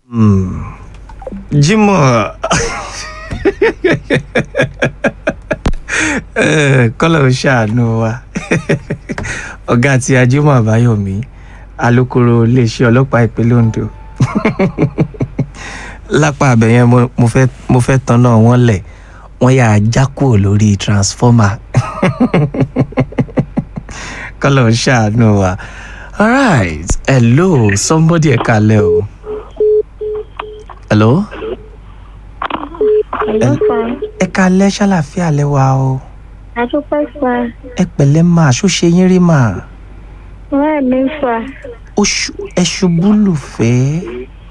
Jimoh kọ́lọ̀ ń ṣàánú wa ọ̀gá àti Jimoh Àbáyọ̀mí alukoro iléeṣẹ́ ọlọ́pàá ìpínlẹ̀ Ondo lápá abẹ́yẹn mo- mo fẹ́ mo fẹ́ tanná wọn lẹ̀ wọ́n yà á já kúrò lórí transformer kọ́lọ̀ ń ṣàánú wa alright hello somebody ẹ̀ka lẹ́ o hello Hello, sir. ẹ̀ka lẹ́ ṣàlàfíà lẹ́wà o Adúpẹ́ sá. ẹ pẹ̀lẹ́ máa ṣó ṣe yín rí máa Bẹ́ẹ̀ ni sá. ó ṣu ẹ ṣubú lùfẹ́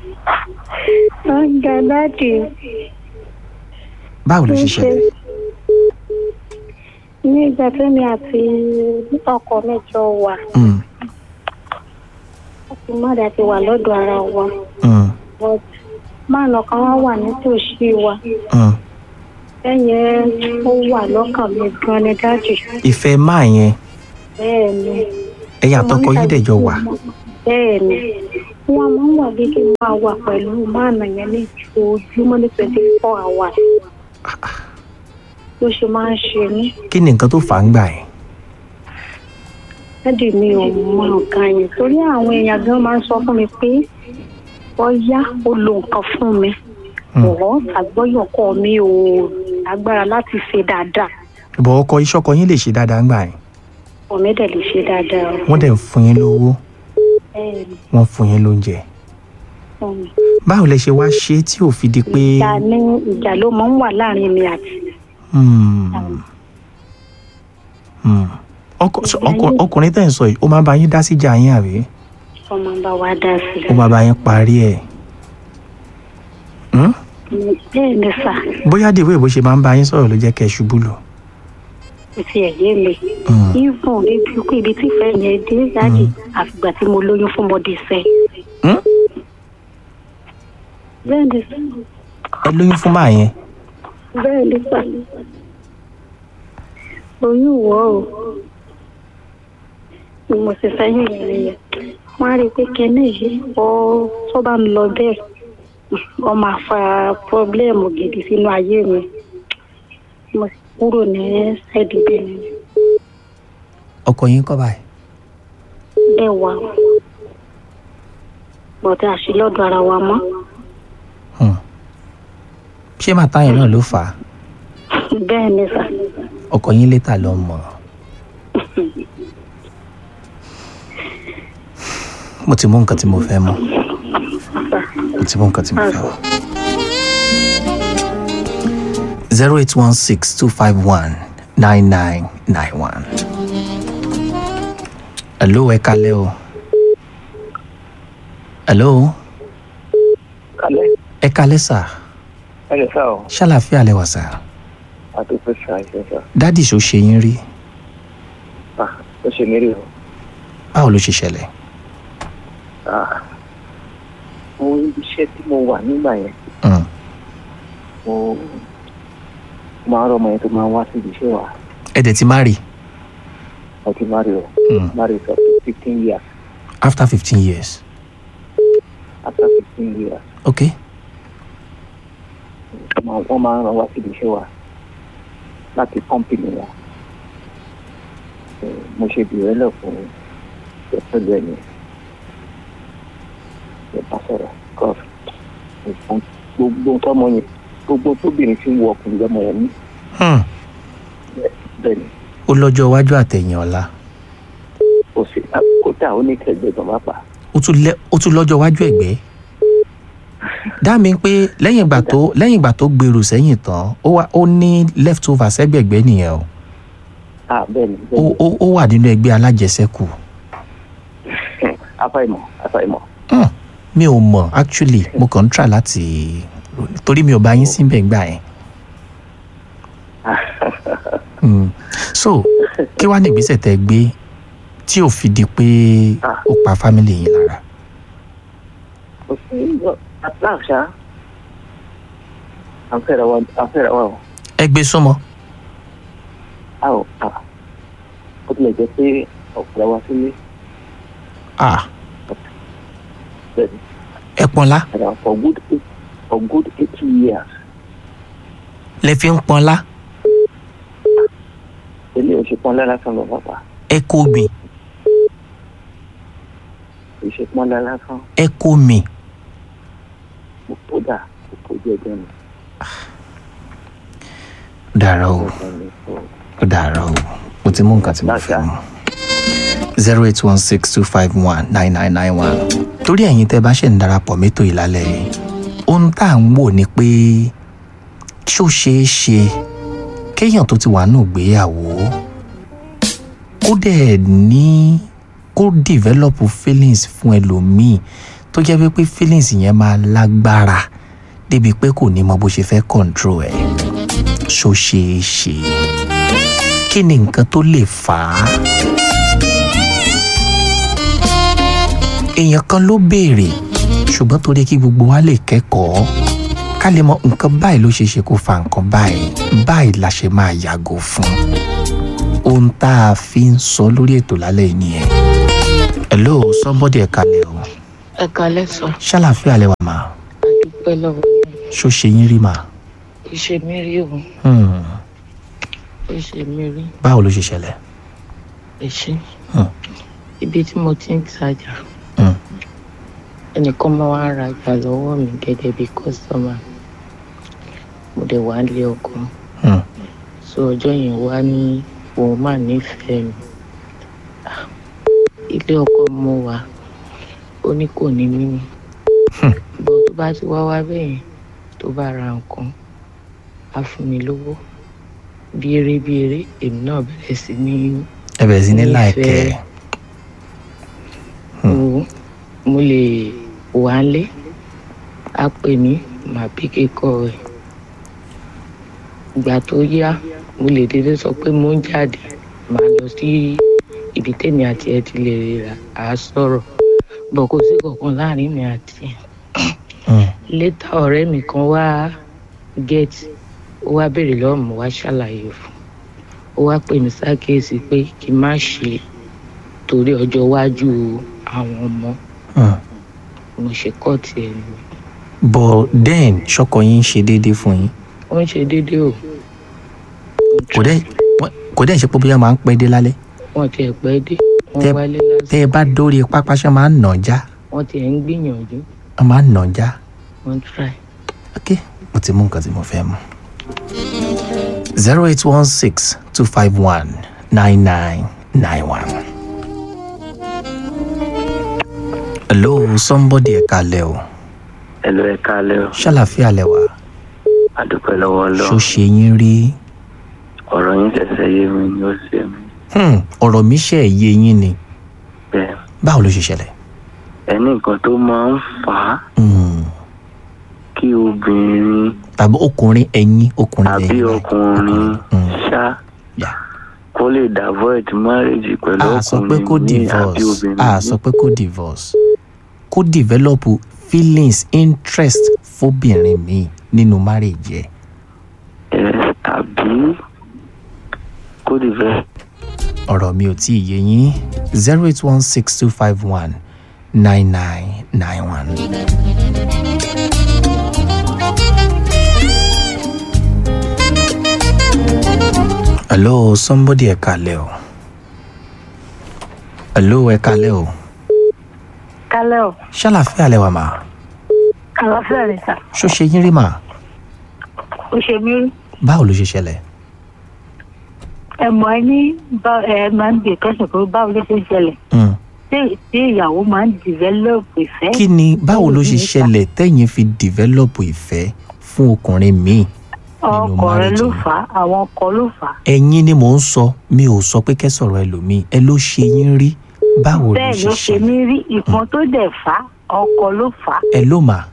Oúnjẹ dáàdì báwo ló ṣe ṣẹlẹ̀ ní ìgbà tẹ́mi àti ọkọ mi jọ wà. Mm, Àti mọ́dà ti wà lọ́dọ̀ ara wa. mm, But máàlù kan wá wà nítòsí wa. mm. Ẹ̀yẹn ó wà lọ́kàn mi gan ni dáàdì. ìfẹ́ máa yẹn Bẹ́ẹ̀ ni. ẹ̀yà àtọkọ yín dẹ̀ jọ wà Bẹ́ẹ̀ ni. Wọ́n máa ń wà bí kí n máa wà pẹ̀lú máàlù yẹn ní ojoojúmọ́ ní twenty four hours. Ló ṣe máa ń ṣe mí. kí ni nǹkan tó fà ń gbà yẹn dádì mi ò mọ nǹkan yẹn torí àwọn èèyàn gan máa ń sọ fún mi pé bóyá ó lo nǹkan fún mi ọ̀rọ̀ àgbọ́yọ̀kọ mi ò lágbára láti ṣe dáadáa ìbọn ọkọ iṣọkọ yín lè ṣe dáadáa ń gbà yẹn ọmọ mi dẹ̀ lè ṣe dáadáa o. wọ́n dẹ̀ ń fún yín lówó bẹ́ẹ̀ ni wọ́n fún yín lóúnjẹ fún mi. báwo lẹ ṣe wá ṣe tí ò fi di pé ìjà ní ìjà ló máa ń wà láàrin mi àti Hmm, hmm. ọkọ so ọkọ- ọkùnrin tẹ̀ ń sọ yìí ó máa bá yín dá síjà yín àbí ọmọ bá wa dá sí ó máa bá yín parí ẹ̀ Hmm? bẹ́ẹ̀ ni sà bóyá dèwé bó ṣe máa ń bá yín sọ̀rọ̀ ló jẹ́ kẹ́ ẹ ṣubú lò kò tiẹ̀ yé mi. Hmm. even ibi kú ibi tí ìfẹ́ yẹn dé dáàdì àfìgbà tí mo lóyún fún mọ́dé sẹ́. Hmm? bẹ́ẹ̀ ni sà. ẹ lóyún fún máa yẹn bẹ́ẹ̀ ni sà oyún wọ̀ ọ́ ni mo sì sẹ́yìn yẹn nìyẹn wọ́n á rí i pé kẹ́ni yìí ọ tó bá ń lọ bẹ́ẹ̀ ọ máa fa pọ́blẹ́mù gidi sínú ayé mi mo sì kúrò ní ṣáìdì bẹ́ẹ̀ ni ọkọ yín kọ́ báyìí bẹ́ẹ̀ wà bọ̀dá àṣìlọ́dọ̀ ara wa mọ́ Hmm. ṣé màtá yẹn náà ló fà á bẹ́ẹ̀ ni sà ọkọ yín létà lọ mọ̀ mo ti mú nǹkan tí mo fẹ́ mọ̀ mo ti mú nǹkan tí mo fẹ́ mọ̀. zero eight one six two five one nine nine nine one. hello ẹ kalẹ́ o. hello Kalẹ́, ẹ kalẹ́ sà ẹ lè sá o, ṣàlàfíà lẹ wà sà àdúgbò ṣá ṣe sá. dádì ṣó ṣe yín rí Ah, ó ṣe mí rí o. báwo ló ṣe ṣẹlẹ̀. Ah, mo ibi iṣẹ́ tí mo wà nígbà yẹn, Mm. mo máa ń rọmọ yẹn tó máa ń wá sí ibi iṣẹ́ wa. ẹ dẹ̀ ti má rí Mo ti má rí o, Mm. má rí for fifteen years. after fifteen years After fifteen years, okay wọ́n máa- wọ́n máa ń rán wá sí ibi iṣẹ́ wa láti kọ́mpìnì wa. Eh, Mo ṣe bìrẹ̀ lẹ̀ fún ìtọ́jú ẹ̀mí. Mo bá sọ̀rọ̀ kọ́ọ̀fù. Gbogbo tọ́mọ yẹn, gbogbo tóbìnrin fi ń wọ ọkùnrin lọ́mọ yẹn ní. hmm. bẹ́ẹ̀ ni ó lọ́jọ́ iwájú àtẹ̀yìn ọ̀la kò sí kódà ó ní kẹgbẹ́ gan pápá ó tún lẹ́ ó tún lọ́jọ́ iwájú ẹ̀gbẹ́ dá mi pé lẹ́yìn ìgbà tó lẹ́yìn ìgbà tó gbèrò sẹ́yìn tán ó wà ó ní left over sẹ́gbẹ̀gbẹ́ nìyẹn o ah bẹ́ẹ̀ ni ó bẹ́ẹ̀ ó ó wà nínú ẹgbẹ́ alájẹsẹ́kù ni afáìmọ̀ afáìmọ̀ hmm. mi ò mọ̀ actually mo kàn ń try láti torí mi ò bá yín síbẹ̀ gbà yẹn hmm. so kí wàá ní ìgbésẹ̀ tẹ́ gbé tí ò fi di pé ó pa family yín lára kò sí àtàkṣá àfẹ́rẹ́ wa àfẹ́rẹ́ wa o ẹ gbé súnmọ́ a ò ta ó tilẹ̀ jẹ́ pé ọ̀pọ̀lọpọ̀ wa sílé ah bẹ́ẹ̀ ni ẹ pọnlá and for good eight for good eighty years lẹ fi ń pọnlá ilé òṣèpọ̀n lásán lọ bàbá ẹ kó gbìn òṣèpọ̀n lásán ẹ kó mi ó dà kó jẹjẹ mi dàrá o ó dàrá o mo ti mú nǹkan tí mo fẹ́ mu zero eight one six two five one nine nine nine one torí ẹ̀yin tẹ́ bá ṣe ń darapọ̀ mẹ́tò ìlálẹ́ yìí ohun tá à ń wò ni pé ṣó ṣeé ṣe kéèyàn tó ti wà nù gbéyàwó kó dẹ̀ ní kó develop feelings fún ẹlòmíì tó jẹ́ pé feelings yẹn máa lágbára débi pé kò ní mọ bó ṣe fẹ́ control ẹ̀ ṣó ṣeé ṣe kí ni nǹkan tó lè fà á. èèyàn kan ló béèrè ṣùgbọ́n torí kí gbogbo wa lè kẹ́kọ̀ọ́ ká lè mọ nǹkan báyìí ló ṣe ṣe kó fa nǹkan báyìí báyìí la ṣe máa yàgò fún ohun tá a fi ń sọ lórí ètò lálẹ́ yìí nìyẹn. hello somebody ẹ̀ka lẹ̀ o ẹ kalẹ sọ ṣàlàfíà lẹ wà máa àdúpẹ́ lọ́wọ́ ṣó ṣe yín rí màá. ìṣe mi rí o Hmm. ìṣe mi rí báwo ló ṣe ṣẹlẹ̀. ìṣe Hmm. ibi tí mo ti ń tajà Hmm. ẹnìkan máa wá ra ìgbà lọ́wọ́ mi gẹ́gẹ́ bí kọ́sọ́mà mo dẹ̀ wá lé ọkọ Hmm. so ọjọ́ yẹn wá ní òun mà nífẹ̀ẹ́ mi Ah, ilé ọkọ mo wà ó ní kò ní mímí bó tó bá ti wá wá bẹ́yẹn tó bá ra nǹkan á fún mi lówó bí eré bí eré èmi náà bẹ̀rẹ̀ sí ní ẹ bẹ̀rẹ̀ sí ní Nífẹ̀ẹ́. láìpẹ́ mo mo lè wà lé á pè mí màá bí kíkọ rẹ̀ ìgbà tó yá mo lè dédé sọ pé mo ń jáde màá lọ sí ibi tèmi àti ẹ ti lè rà á sọ̀rọ̀ bọ̀ kò sí kankan láàrin mi àti ẹ Hmm. létà ọ̀rẹ́ mi kan wá gẹ́ẹ̀tì ó wá béèrè lọ́wọ́ mi wá ṣàlàyé fún ó wá pè mí sákèésí pé kí n má ṣe torí ọjọ́ iwájú àwọn ọmọ Hmm. mo ṣe kọ́ọ̀tì ẹ̀ ni but then ṣọkọ yín ṣe déédéé fún yín ó ń ṣe déédéé o kò dẹ́ wọ́n- kò dẹ́ ṣe pé bóyá máa ń pẹ́ dé lálẹ́ wọ́n ti ẹ̀ pẹ́ dé wọ́n Tẹ́- wálé lásán tẹ́ ẹ bá dórí pápá ṣe máa ń nà já wọ́n ti ẹ̀ ń gbìyànjú wọ́n máa ń nà já wọ́n try ok mo ti mú nǹkan tí mo fẹ́ mu. zero eight one six two five one nine nine nine one. hello somebody ẹ̀ka lẹ̀ o ẹ lọ ẹ káalẹ́ o ṣàlàfíà lẹ̀ wá àdúpẹ́ lọ́wọ́ lọ ṣó ṣe yín rí ọ̀rọ̀ yín ṣẹ̀ṣẹ̀ yé mi ni ó ṣe mí Hmm, ọ̀rọ̀ mi ṣe ẹ̀ yé yín ni bẹ́ẹ̀ báwo ló ṣe ṣẹlẹ̀. ẹni nǹkan tó máa ń fà á Hmm, kí obìnrin tàbí ọkùnrin ẹ̀yin ọkùnrin àbí lẹ́yìn báyìí. ọkùnrin Hmm, ṣá yeah. kó lè davoid marriage pẹ̀lú a sọ pé ọkùnrin kó míì àbí divorce obìnrin a míì. sọ pé kó divorce kó develop feelings interest fóbìnrin míì nínú marriage ẹ̀. ẹ tàbí kó develop ọ̀rọ̀ mi ò tí ì yé yín zero eight one six two five one nine nine nine one. hello somebody ẹ kalẹ̀ o hello ẹ kalẹ̀ o kálẹ̀ ọ̀ ṣàlàfíà lẹ wà mà àlàáfíà rẹ̀ sà ṣó ṣe yín rí mà ó ṣe mí rí báwo ló ṣe ṣẹlẹ̀ ẹ mọ̀ ẹ ní bá- ẹ máa ń gbé kẹ́sàn pé báwo ló ṣe ń ṣẹlẹ̀ Hmm. tí tí ìyàwó máa ń develop ìfẹ́ kí ni báwo ló ṣe Báwo ló ṣe ṣẹlẹ̀ tẹ́yìn fi develop ìfẹ́ fún ọkùnrin míì nínú ọkọ rẹ marriage ló yín? fà á àwọn ọkọ ló fà á ẹ̀yin ni mò ń sọ mi ò sọ pé kẹ́ sọ̀rọ̀ ẹlòmíì ẹ ló ṣe yín rí báwo ló bẹ́ẹ̀ ṣe ló ṣe mí ṣẹlẹ̀ rí ìkan tó dẹ̀ fà á ọkọ ló fà á ẹ ló mà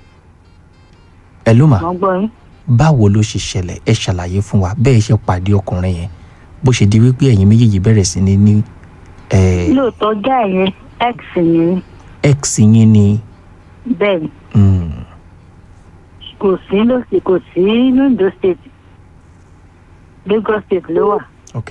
ẹ ló mà wọ́n gbọ́ yín báwo ló ṣe ṣẹlẹ̀ ẹ ṣàlàyé fún wa bẹ́ẹ̀ ṣe pàdé ọkùnrin yẹn bó ṣe di wípé ẹ̀yin méjèèjì bẹ̀rẹ̀ sí ní ní ẹ, lóòótọ́ já ẹ̀yẹn x ni mí, ex yín ni bẹ́ẹ̀ ni mm, kò sí lọ́sì kò sí ní Ondo state Lagos state ló wà ok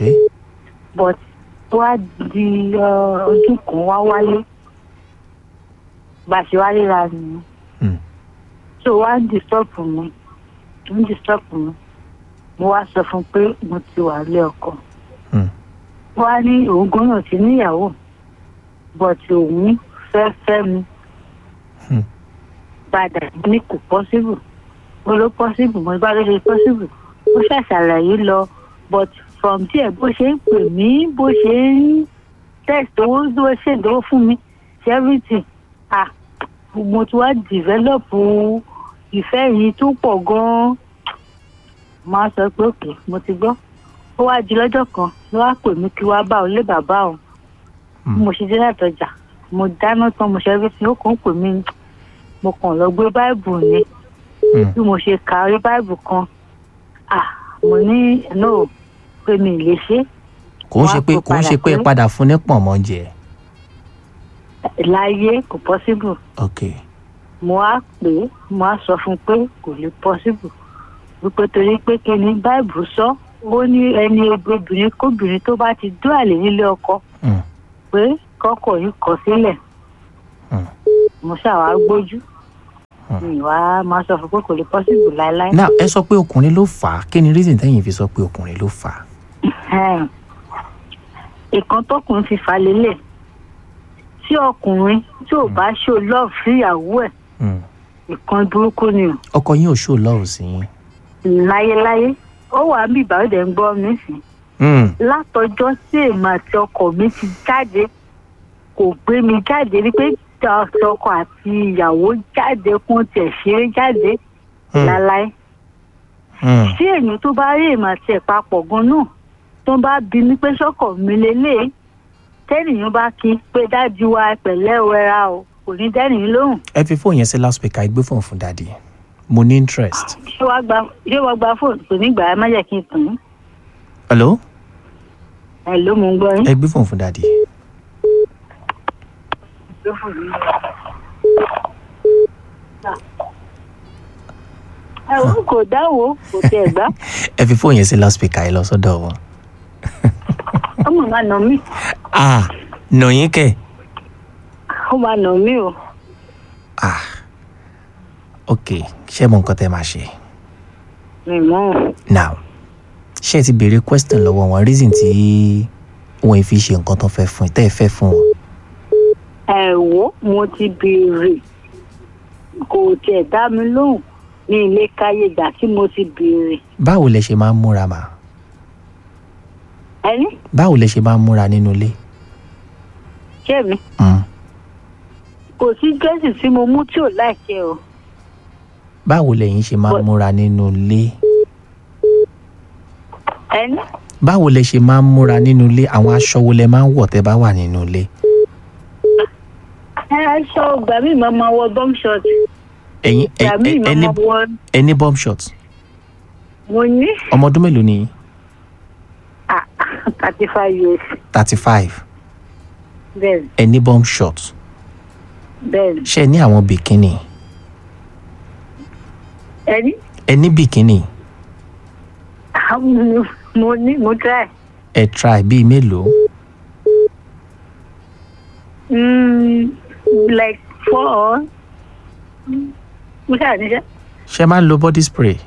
but wá di uh, ọdún kan wá wálé bá a ṣe wá ríra nìyẹn Hmm. so wá ń disturb mi ń disturb mi mo wá sọ fún un pé mo ti wà lé ọkọ Hmm. wá ní òun gbọ́dọ̀ ti níyàwó but òun fẹ́ fẹ́ mi Hmm. padà ní kò possible mo ló possible mo bá ló ṣe possible ó ṣàṣàlàyé lọ but from there bó ṣe ń pè mí bó ṣe ń text owó tó ṣe ìdánwò fún mi ṣe everything ah mo ti wá develop ìfẹ́ yìí tó pọ̀ gan-an máa sọ pé òkè mo ti gbọ́ ó wá di lọ́jọ́ kan ló wá pè mí kí wá bá òun lé bàbá òun bí mo ṣe dé látọjà mo dáná tán mo ṣe everything ó kàn ń pè mí mo kàn lọ gbé báìbù ni Hmm. bí mo ṣe ka orí báìbù kan ah mo ní no pé mi ì lè ṣe kò ń ṣe pé Wá kó kò ń ṣe pé padà padà fún ní pọ̀nmọ́ jẹ láyé kò possible ok mo á pè é mo á sọ fún un pé kò lè possible wípé torí pé kí ni báìbù sọ ó ní ẹni obìnrin kóbìnrin tó bá ti dún àlè nílé ọkọ Hmm. pé kọkọ yìí kọ sílẹ̀ Hmm. mo ṣàwá gbójú mi wá máa sọ fún pé kò lè possible láéláé. now ẹ sọ pé ọkùnrin ló fà á kí ni reason tẹ́yìn fi sọ pé ọkùnrin ló fà á Ẹ̀hẹ́n. ìkan tọkùnrin fi fà lélẹ̀ tí ọkùnrin tí ò bá ṣó love sí ìyàwó ẹ̀ Hmm. ìkan burúkú ni o ọkọ yín ò show love sí yín láyéláyé ó wà ń bí ìbáwọ̀dẹ̀ ń gbọ́ mi sí Hmm. látọjọ́ tí èèmọ̀ àti ọkọ mi ti jáde kò gbé mi jáde rí pé tí ọkọ àti ìyàwó jáde kún tiẹ̀ ṣeré jáde Hmm. láláí Hmm. tí èèyàn tó bá rí èèmọ̀ àti ẹ̀ papọ̀ gan náà tó bá bi mí pé sọ́kọ̀ mi lélẹ̀ tẹ́nìyàn bá kí pé dájú wa pẹ̀lẹ́ wẹra o kò ní dẹ́nìyàn lóhùn ẹ fi fóònù yẹn sí loudspeaker ẹ gbé fóònù fún dadi mo ní interest. ṣé wàá gba ṣé wàá gba fóònù kò ní gbà á má jẹ́ kí n tàn án hello ẹ̀ ló mú un gbọ́ yín. ẹ gbé fóònù fún dadi. ẹ̀wọ̀n kò dáwọ́ kò tẹ̀ gbá ẹ fi fóònù yẹn sí loudspeaker ẹ lọ sọ́dọ̀ wọn. ọmọ máa nà mí ah nọ̀yìn kẹ̀ ó máa nà mí o ah ok ṣé mo nǹkan tẹ́ máa ṣe mi mọ́ ọ́n. now ṣé ẹ ti béèrè question lọ́wọ́ wọn reason tí wọn fi ṣe nǹkan tó fẹ́ fún ẹ tẹ́ ẹ fẹ́ fún wọn. ẹ wo mo ti béèrè kò tiẹ̀ dá mi lóhùn ní ilé káyé ìgbà tí mo ti béèrè báwo lẹ ṣe máa ń múra mà ẹni báwo lẹ ṣe máa ń múra nínú ilé. ṣé mi Mm. kò sí dírẹ́sì tí mo mú tí ò láìṣe o báwo lẹ̀yin ṣe máa ń But- múra nínú ilé. ẹni báwo lẹ ṣe máa ń múra nínú ilé àwọn aṣọ wo lẹ máa ń wọ̀ tẹ́ bá wà nínú ilé. ẹ aṣọ ìgbà míì máa ma wọ bum short ẹ̀yin ẹ- ìgbà míì ẹ- máa ẹni ma wọ ẹni bomb shot mo ní ọmọ ọdún mélòó ni thirty five years thirty five bẹ́ẹ̀ ẹni bomb shot bẹ́ẹ̀ ṣé ẹ ní àwọn bikini ẹni ẹni bikini mo ní mo try ẹ try bíi mélòó mm, like four mo ṣáà níṣẹ́ ṣé ẹ máa ń lo body spray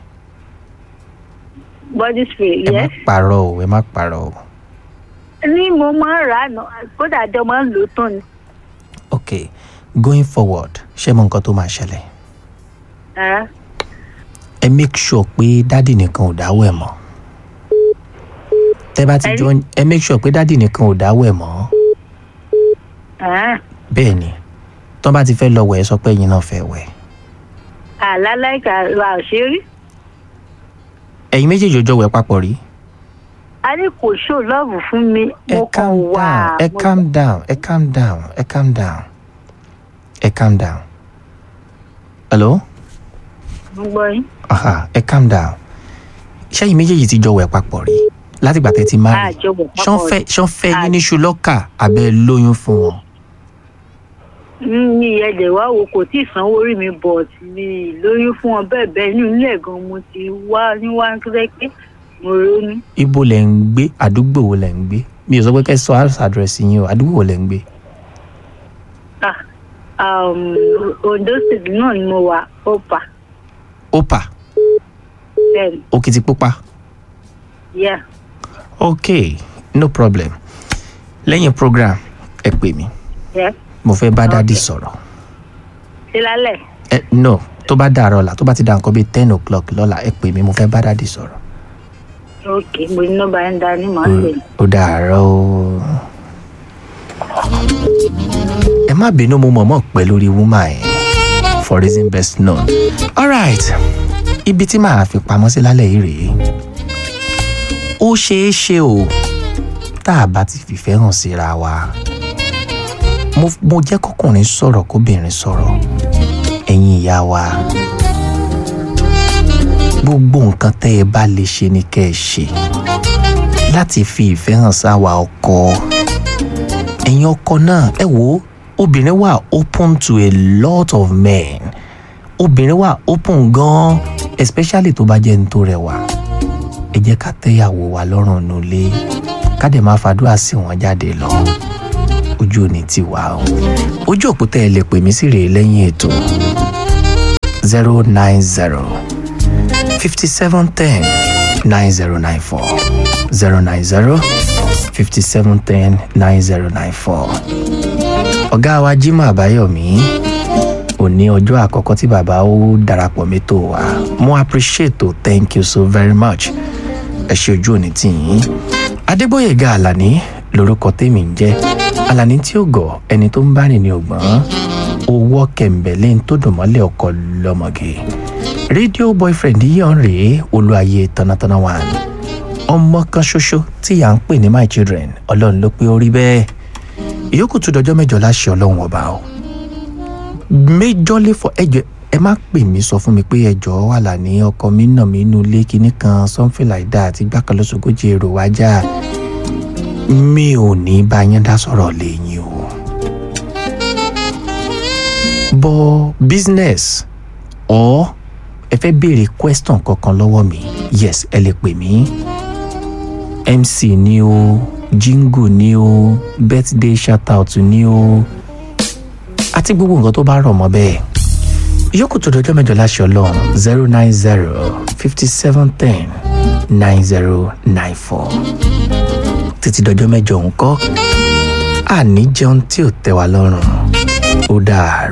body spray ẹ má yes parọ́ o ẹ má parọ́ o ní mo máa ń rà á nà kódà jọ máa ń lò ó tán ni. ok going forward ṣé mo nǹkan tó máa ṣẹlẹ̀ Ah, ẹ make sure pé dádì nìkan ò dáwọ́ ẹ̀ mọ́ tẹ́ bá ti Ẹni? jọ ẹ make sure pé dádì nìkan ò dáwọ́ ẹ̀ mọ́ ah, bẹ́ẹ̀ ni tọ́ bá ti fẹ́ lọ wẹ̀ ẹ sọ pé ẹ̀yin náà fẹ́ wẹ̀ àláláìka wa ò ṣe rí. ẹ̀yin méjèèjì ò jọ wẹ̀ papọ̀ rí a ní kò ṣó lọ́ọ̀bù fún mi ẹ mo kàn calm wà. down ẹ mo- calm down ẹ calm down ẹ calm down ẹ calm down hello mo gbọ́ yín. aha ẹ calm down ṣẹ́yìn méjèèjì ti jọ wẹ̀ papọ̀ rí látìgbà tẹ́ ti má rí àjọwọ̀ ṣán fẹ́ ṣán fẹ́ yín ní ṣùlọ́kà abẹ́ lóyún fún wọn ní ẹ̀jẹ̀ wá wo kò tí ì sanwó orí mi bọ̀ mi lóyún fún ọ bẹ́ẹ̀ bẹ́ẹ̀ inú ilé gan mo ti wá níwá nítorí pé mo ronú. ibo lẹ̀ ń gbé àdúgbò wo lẹ̀ ń gbé mi ò sọ pé kẹ́ ẹ sọ house address yín o àdúgbò wo lẹ̀ ń gbé Ah, um, ondo state náà ni mo wà opa opa bẹ́ẹ̀ni òkìtìpupa yeah ok no problem lẹ́yìn program ẹ pè mí yeah mo fẹ́ bá dádì Okay. sọ̀rọ̀ ṣe lálẹ́ ẹ no tó bá dàárọ̀ ọ̀la tó bá ti dà nǹkan bíi ten o'clock lọ́la ẹ pè mí mo fẹ́ bá dádì sọ̀rọ̀ ok mo ní nọ́mbà yẹn dání màá pè ní. ó dàárọ̀ o. ẹ má bínú mo mọ̀ọ́mọ̀ pẹ́ lórí woman yẹn for reason best known. alright ibi tí màá fi pamọ́ sí lálẹ́ yìí rèé ó ṣeé ṣe o tá a bá ti fìfẹ́ hàn síra wa mo mo jẹ́ kọkùnrin sọ̀rọ̀ kóbìnrin sọ̀rọ̀ ẹ̀yin ìyá wa gbogbo nǹkan tẹ́ ẹ bá lè ṣe ni kẹ́ ẹ ṣe láti fi ìfẹ́ hàn sáwa ọkọ ẹ̀yin ọkọ náà ẹ wò ó obìnrin wà open to a lot of men obìnrin wà open gan especially tó bá jẹ́ ní tó rẹwà ẹ jẹ́ ká tẹ́yàwó wa lọ́rùn nulẹ̀ ká dẹ̀ máa fàdúrà sí wọn jáde lọ ojú òní ti wà o ojú òpótẹ́ ẹ lè pè mí sí rèé lẹ́yìn ètò zero nine zero fifty seven ten nine zero nine four zero nine zero fifty seven ten nine zero nine four. ọ̀gá wa Jimoh Àbáyọ̀mí òní ọjọ́ àkọ́kọ́ tí bàbá ó darapọ̀ mẹ́tò wa mo appreciate o thank you so very much ẹ ṣe ojú òní tì yín Adégbóyèga Àlàní lórúkọ tèmi ń jẹ́ Àlàní tí ó gọ̀ ẹni tó ń bá rìn ní ọgbọ́n owó kẹ̀mbẹ̀lẹ́ tó dùn mọ́lẹ̀ ọkọ lọ́mọge rédíò boyfriend yíyan rèé olúayé tanatana one ọmọ kan ṣoṣo tí à ń pè ní my children ọlọ́run ló pé ó rí bẹ́ẹ̀ ìyókù tún dọjọ́ mẹ́jọ láṣẹ ọlọ́run ọba o méjọ́lé fọ ẹjọ́ ẹ má pè mí sọ fún mi pé ẹjọ́ wà là ní ọkọ mi nà mí inú ilé kinní kan something like that gbàkan lọ́sọ̀gọ́jì èrò wájà mi ò ní bá yín dá sọ̀rọ̀ lẹ́yìn o bọ́ business or ẹ fẹ́ béèrè question kankan lọ́wọ́ mi yes ẹ lè pè mí mc ni o jingle ni o birthday shoutout ni o àti gbogbo nǹkan tó bá rọ̀ mọ́ bẹ́ẹ̀ ìyókù tó dọjọ́ mẹ́jọ láṣẹ ọlọ́run zero nine zero fifty seven ten nine zero nine four títí dọjọ́ mẹ́jọ ń kọ́ àní jẹun tí ò tẹ́ wa lọ́rùn ó dáa.